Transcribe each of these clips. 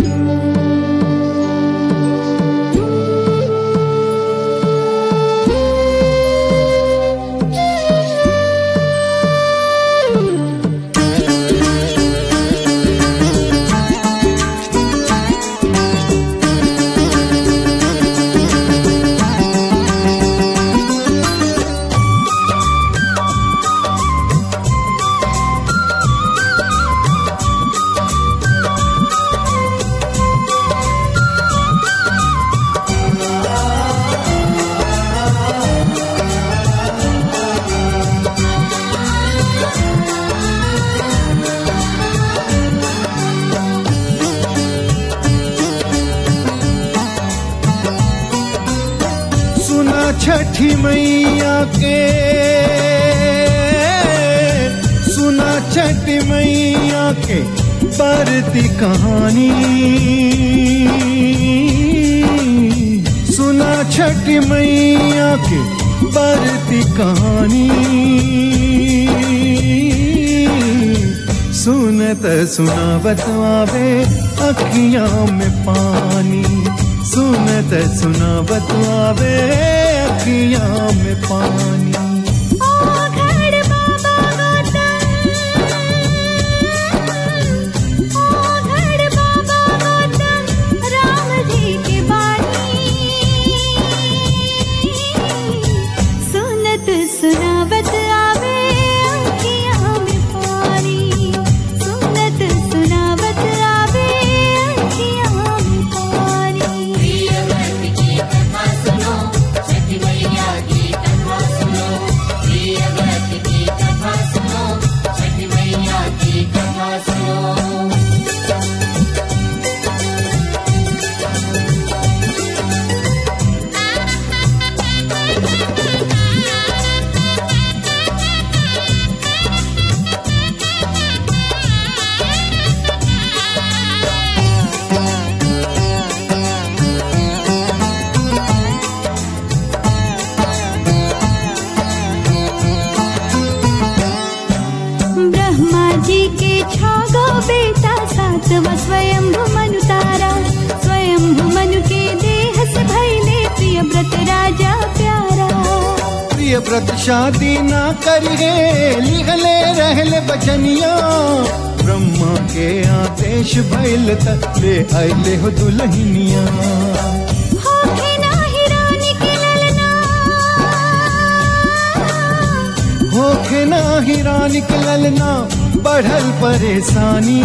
सुना छठी मैया के सुना छठी मैया के बरती कहानी सुना छठी मैया के बरती कहानी सुनत सुनावत आवे अखियां में पानी सुनत सुनावत आवे अखियां में पानी ओघड़ बाबा गौतम ओघड़ बाबा गौतम राम जी की बानी सुनत सुनावत आवे अखियां में पानी सुनत सुनावत आवे अखियां में पानी प्रियव्रत की कथा सुनो छठी मैया की कथा सुनो प्रियव्रत की कथा सुनो छठी मैया की कथा सुनो ब्रह्मा जी के छागो बेटा सातवा स्वयं मनु तारा स्वयं मनु के देह से भैले प्रिय व्रत राजा प्यारा प्रिय व्रत शादी ना करिए लिखले रहले बचनिया ब्रह्मा के आदेश भइल त ले आइले हो दुल्हनिया होखे नाही रानी के ललना होखे ना हिरा निकलल ना बढ़ल परेशानी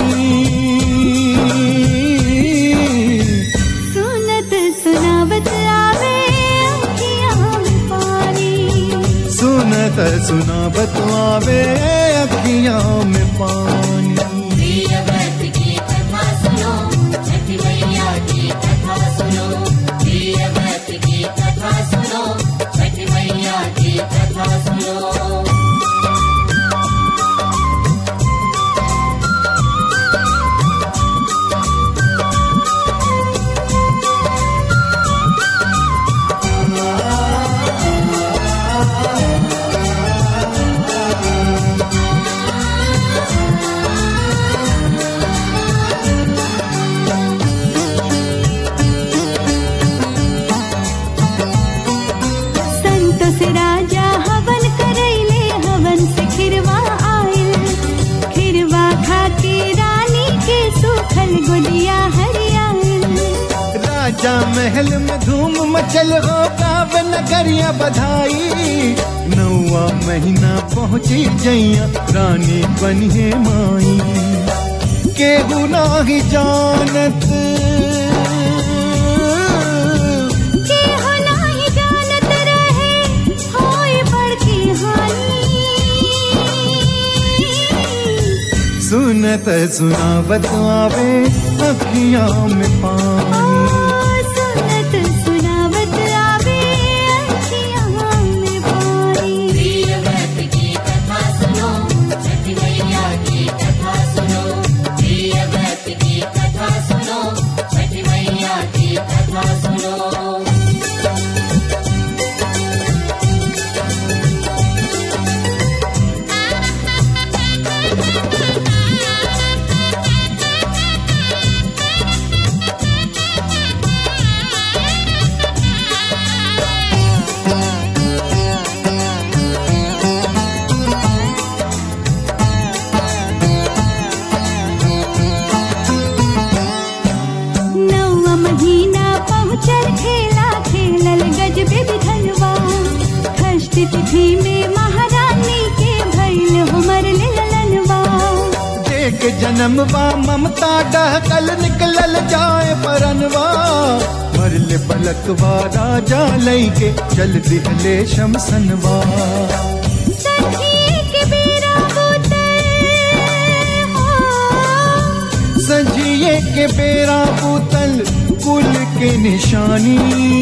सुनत सुनावत आवे अखियां में पानी सुनत सुनावत आवे अखियां में पानी प्रियव्रत की कथा सुनो छठी मैया की कथा सुनो प्रियव्रत की कथा सुनो छठी मैया की कथा सुनो संतोष राजा हवन करैले हवन से खिरवा आयल खिरवा खा के रानी के सुखल गोदिया हरियायल राजा महल में धूम मचल हो गाव नगरिया बधाई नौवा महीना पहुंची जैया रानी बनिए माई केहू नाही जानत के हो नाही जानत रहे होई बड़की हानि सुनत सुनावत आवे अखियां में पानी सुनत सुनावत आवे अखियां में पानी प्रियव्रत की कथा सुनो छठी मैया की कथा सुनो प्रियव्रत की कथा सुनो छठी मैया की कथा सुनो सुनत गजबे विधनवा षष्ठी तिथि में महारानी के भैल हो मरले ललनवा देख जन्मवा ममता डहकल निकलल जाए परनवा मरले पलकवा राजा लैके चल दिहले शमसनवा सखी के बेरा बोतल हो सजिए के बेरा बोतल कुल के निशानी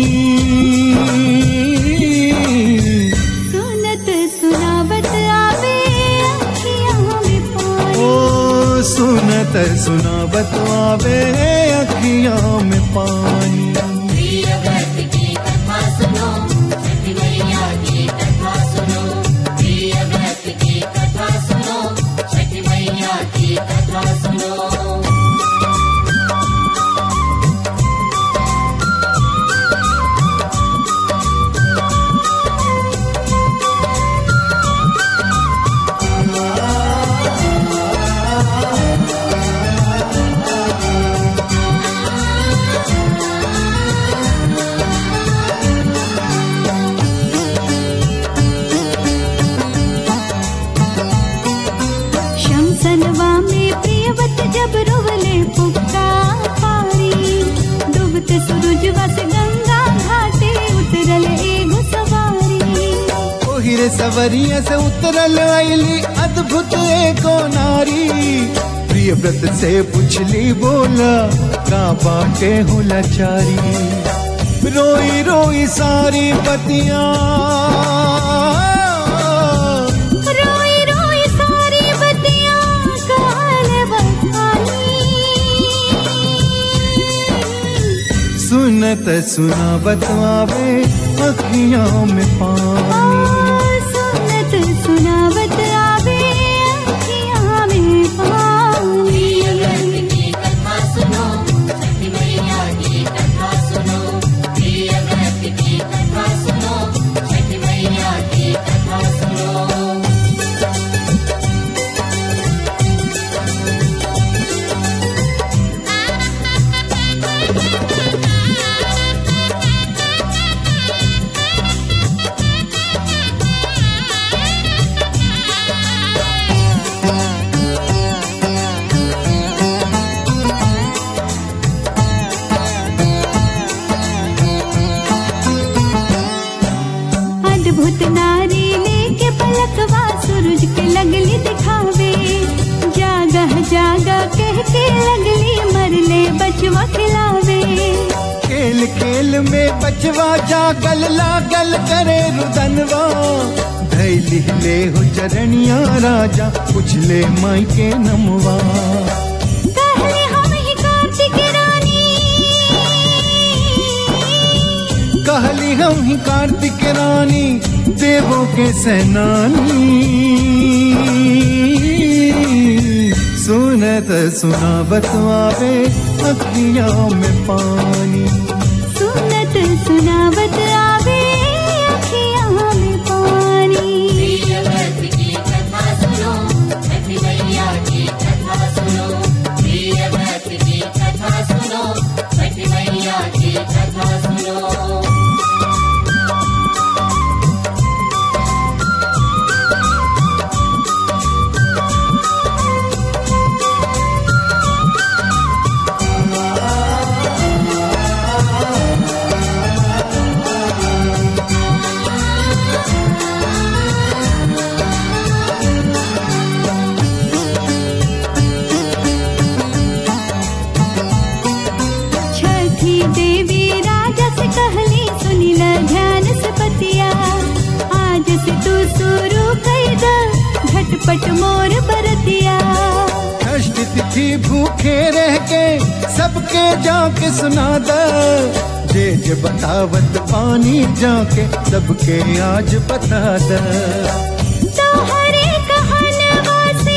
सुनत सुनावत आवे अखियाँ में पानी ओ सुनत सुनावत आवे अखियां में पानी प्रिय व्रत की कथा सुनो छठी मैया की कथा सुनो प्रिय व्रत की कथा सुनो छठी मैया की कथा सुनो शमसनवा में प्रियवत जब रोवले पुक्का पारी डूबत सूरजवा से गंगा घाटे उतरल एगो सवारी ओहिरे सवरिया से उतरल आईली अद्भुत एको नारी प्रिय व्रत से पुछली बोला का बाटे हो लाचारी रोई रोई सारी पतिया रोई रोई सारी बतियां काल बहानी सुनत सुनावत आवे अखियां में पानी सुनत सुनावत आवे अखियाँ में पानी प्रिय व्रत की कथा सुनो छठी मैया की कथा सुनो प्रिय व्रत की कथा सुनो छठी मैया की कथा सुनो अद्भुत नारी लेके पलकवा सूरज के लगली दिखावे जागह जागा कह के लगली मरले बचवा खिलावे खेल खेल में बचवा जागल लागल करे रुदनवा धैली ले हो चरणिया राजा पुछले माई के नमवा कहले हम ही कार्तिक रानी कहली हम ही कार्तिक रानी देवों के सेनानी सुनत सुनावत आवे अखियां में पानी सुनत सुनावत आवे अखियाँ में पानी प्रिय व्रत की कथा सुनो छठी मैया की कथा सुनो प्रिय व्रत की कथा सुनो छठी मैया की कथा सुनो छठी देवी राजा से कहली सुनिल ध्यान से पतिया आज से तू शुरू कर द झटपट मोर बरतिया कष्ट तिथि भूखे रह के सबके जाके सुना द जे जे बतावत पानी जाके सबके आज बता द तोहरे कहनवा से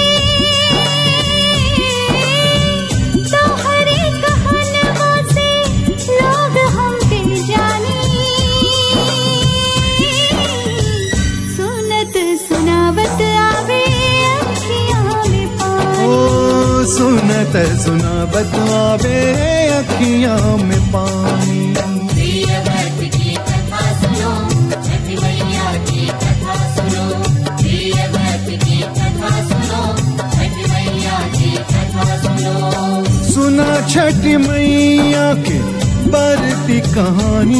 तोहरे कहनवा से लोग हमके जानी सुनत सुनावत आवे अखियाँ में पानी ओ सुनत सुनावत आवे अखियां में पानी प्रिय व्रत की कथा सुनो सुना छठी मैया के बरती कहानी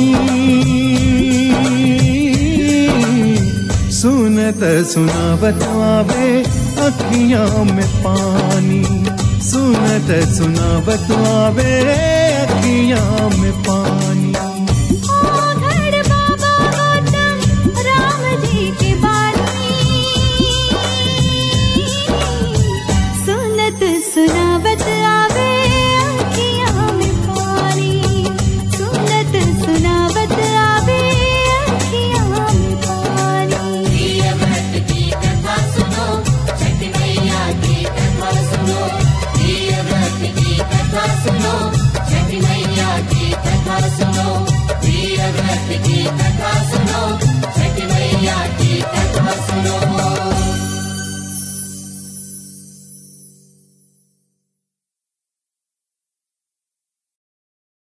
सुनत सुनावत आवे अखियां में पानी सुनत सुनावत आवे अखियां में पानी ओ घर बाबा गौतम राम जी के बानी सुनत सुनावत आवे अखियाँ में पानी सुनत सुनावत आवे अखियाँ में पानी प्रिय व्रत की कथा सुनो छठ मैया की कथा सुनो प्रिय व्रत की कथा सुनो छठ मैया की कथा सुनो प्रिय व्रत की कथा सुनो